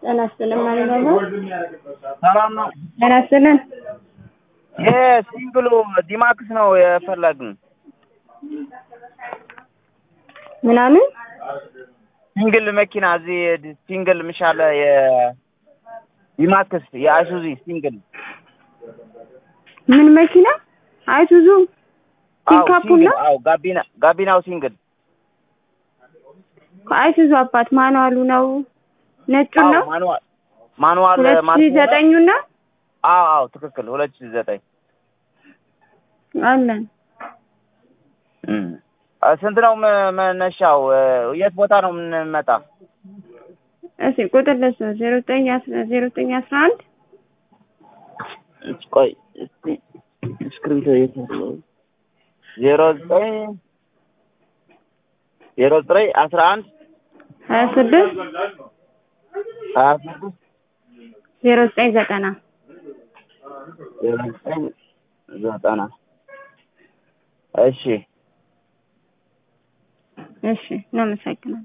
ጤና ይስጥልን ማለት ነው። ሰላም ነው። ጤና ይስጥልን። የሲንግሉ ዲማክስ ነው የፈለግን። ምናምን ሲንግል መኪና እዚህ ሲንግል ምሻለ የዲማክስ የአይሱዚ ሲንግል ምን መኪና? አይሱዙ አዎ ፒካፑ ሲንግል ነው። አዎ ጋቢና ጋቢናው ሲንግል አይሱዙ አባት ማኑዋሉ ነው። ነጩን አዎ ነው። ማኑዋል ማኑዋል ሁለት ሺህ ማለት ነው። ዘጠኙ ነው አዎ አዎ ትክክል ሁለት ሺህ ዘጠኝ አለን። እም። አ፣ ስንት ነው መ- መነሻው? እ፣ የት ቦታ ነው የምንመጣ? እሺ ቁጥር ለሱ ዜሮ ዘጠኝ አስራ ዜሮ ዘጠኝ አስራ አንድ ቆይ እስቲ እስክሪብቶ የት ነው? ዜሮ ዘጠኝ ዜሮ ዘጠኝ አስራ አንድ ሀያ ስድስት ሀያ ስድስት ዜሮ ዘጠኝ ዘጠና ዜሮ ዘጠኝ ዘጠና እሺ እሺ እናመሰግናለን።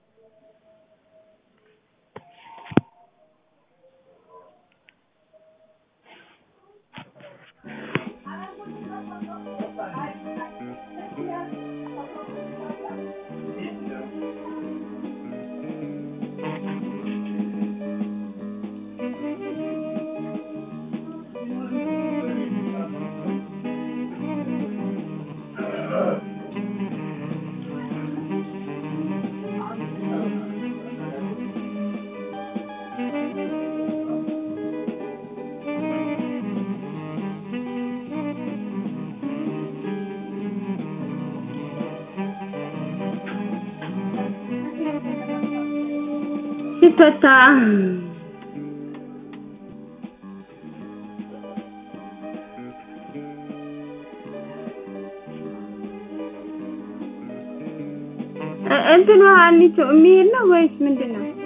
ሲፈታ እ- እንትኑ ሀኒቾ የሚሄድ ነው ወይስ ምንድን ነው?